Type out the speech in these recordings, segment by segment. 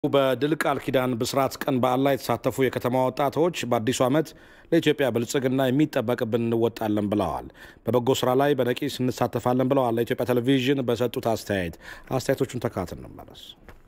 በድል ቃል ኪዳን ብስራት ቀን በዓል ላይ የተሳተፉ የከተማ ወጣቶች በአዲሱ ዓመት ለኢትዮጵያ ብልጽግና የሚጠበቅብን እንወጣለን ብለዋል። በበጎ ስራ ላይ በነቂስ እንሳተፋለን ብለዋል። ለኢትዮጵያ ቴሌቪዥን በሰጡት አስተያየት አስተያየቶቹን ተካት እንመለስ።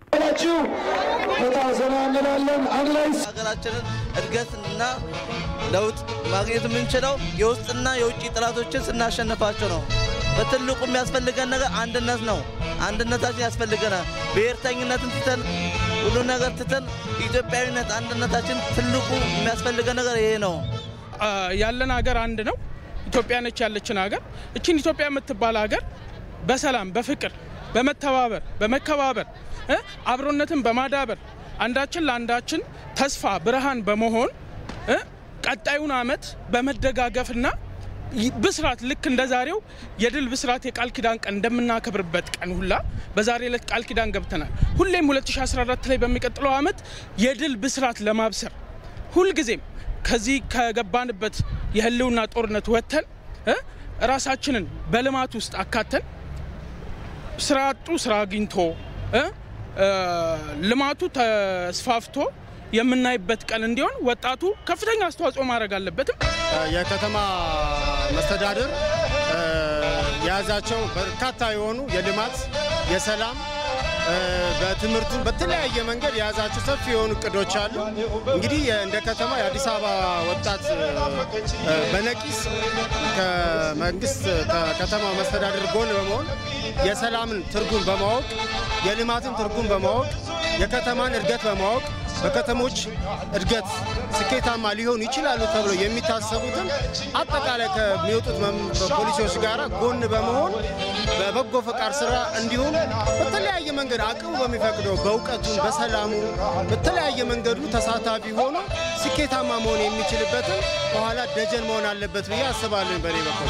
ሀገራችንን እድገትና ለውጥ ማግኘት የምንችለው የውስጥና የውጭ ጠላቶችን ስናሸንፋቸው ነው። በትልቁ የሚያስፈልገን ነገር አንድነት ነው። አንድነታችን ያስፈልገናል። ብሔርተኝነትን ትተን ሁሉ ነገር ትተን ኢትዮጵያዊነት፣ አንድነታችን ትልቁ የሚያስፈልገን ነገር ይሄ ነው። ያለን ሀገር አንድ ነው። ኢትዮጵያ ነች ያለችን ሀገር። እችን ኢትዮጵያ የምትባል ሀገር በሰላም በፍቅር በመተባበር በመከባበር እ አብሮነትን በማዳበር አንዳችን ለአንዳችን ተስፋ ብርሃን በመሆን እ ቀጣዩን ዓመት በመደጋገፍና ብስራት ልክ እንደ ዛሬው የድል ብስራት የቃል ኪዳን ቀን እንደምናከብርበት ቀን ሁላ በዛሬ ዕለት ቃል ኪዳን ገብተናል። ሁሌም 2014 ላይ በሚቀጥለው ዓመት የድል ብስራት ለማብሰር ሁልጊዜም ከዚህ ከገባንበት የህልውና ጦርነት ወጥተን እ ራሳችንን በልማት ውስጥ አካተን ስራ አጡ ስራ አግኝቶ እ ልማቱ ተስፋፍቶ የምናይበት ቀን እንዲሆን ወጣቱ ከፍተኛ አስተዋጽኦ ማድረግ አለበትም። የከተማ መስተዳድር የያዛቸው በርካታ የሆኑ የልማት፣ የሰላም፣ በትምህርቱ በተለያየ መንገድ የያዛቸው ሰፊ የሆኑ እቅዶች አሉ። እንግዲህ እንደ ከተማ የአዲስ አበባ ወጣት በነቂስ ከመንግስት ከከተማ መስተዳድር ጎን በመሆን የሰላምን ትርጉም በማወቅ የልማትን ትርጉም በማወቅ የከተማን እድገት በማወቅ በከተሞች እድገት ስኬታማ ሊሆኑ ይችላሉ ተብሎ የሚታሰቡትን አጠቃላይ ከሚወጡት ፖሊሲዎች ጋር ጎን በመሆን በበጎ ፈቃድ ስራ እንዲሁም በተለያየ መንገድ አቅሙ በሚፈቅደው በእውቀቱን በሰላሙ በተለያየ መንገዱ ተሳታፊ ሆኖ ስኬታማ መሆን የሚችልበትን በኋላ ደጀን መሆን አለበት ብዬ አስባለሁ። በኔ በኩል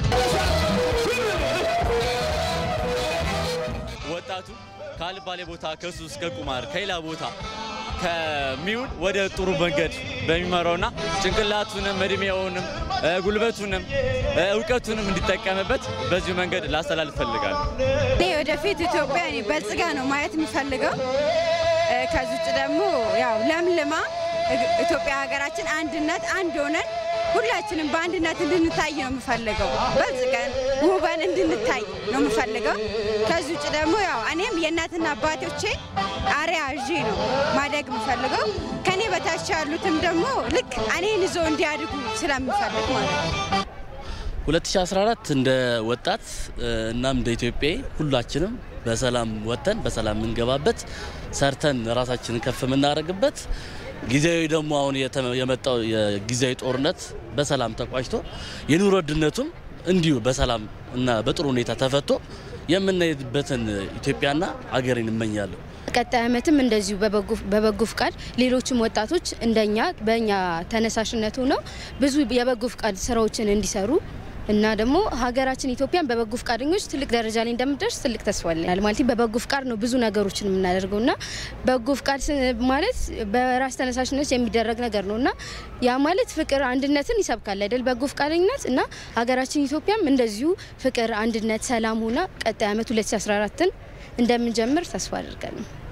ወጣቱ ካልባሌ ቦታ ከሱ እስከ ቁማር ከሌላ ቦታ ከሚውል ወደ ጥሩ መንገድ በሚመራውና ጭንቅላቱንም እድሜውንም ጉልበቱንም እውቀቱንም እንዲጠቀምበት በዚሁ መንገድ ላስተላልፍ እፈልጋለሁ። እኔ ወደፊት ኢትዮጵያ እኔ በልጽጋ ነው ማየት የምፈልገው። ከዚህ ውጭ ደግሞ ያው ለምልማ ኢትዮጵያ ሀገራችን አንድነት አንድ ሆነን ሁላችንም በአንድነት እንድንታይ ነው የምፈልገው። በልጽገን ውበን እንድንታይ ነው የምፈልገው። ከዚህ ውጭ ደግሞ ያው እኔም የእናትና አባቶቼ አሪያ ይዤ ነው ማደግ የምፈልገው። ከኔ በታች ያሉትም ደግሞ ልክ እኔን ይዞ እንዲያድጉ ስለምፈልግ ማለት ነው። 2014 እንደ ወጣት እናም እንደ ኢትዮጵያ ሁላችንም በሰላም ወጥተን በሰላም የምንገባበት ሰርተን ራሳችንን ከፍ የምናደርግበት ጊዜያዊ ደግሞ አሁን የመጣው የጊዜያዊ ጦርነት በሰላም ተቋጭቶ የኑሮ ውድነቱም እንዲሁ በሰላም እና በጥሩ ሁኔታ ተፈቶ የምናይበትን ኢትዮጵያና አገሬን እመኛለሁ። ቀጣይ ዓመትም እንደዚሁ በበጎ ፍቃድ ሌሎችም ወጣቶች እንደኛ በእኛ ተነሳሽነት ሆነው ብዙ የበጎ ፍቃድ ስራዎችን እንዲሰሩ እና ደግሞ ሀገራችን ኢትዮጵያን በበጎ ፍቃደኞች ትልቅ ደረጃ ላይ እንደምደርስ ትልቅ ተስፋ አለኝ። ማለት በበጎ ፍቃድ ነው ብዙ ነገሮችን የምናደርገው እና በጎ ፍቃድ ማለት በራስ ተነሳሽነት የሚደረግ ነገር ነው እና ያ ማለት ፍቅር፣ አንድነትን ይሰብካል አይደል? በጎ ፍቃደኝነት እና ሀገራችን ኢትዮጵያም እንደዚሁ ፍቅር፣ አንድነት፣ ሰላም ሆና ቀጣይ ዓመት 2014ን እንደምንጀምር ተስፋ አድርጋለሁ።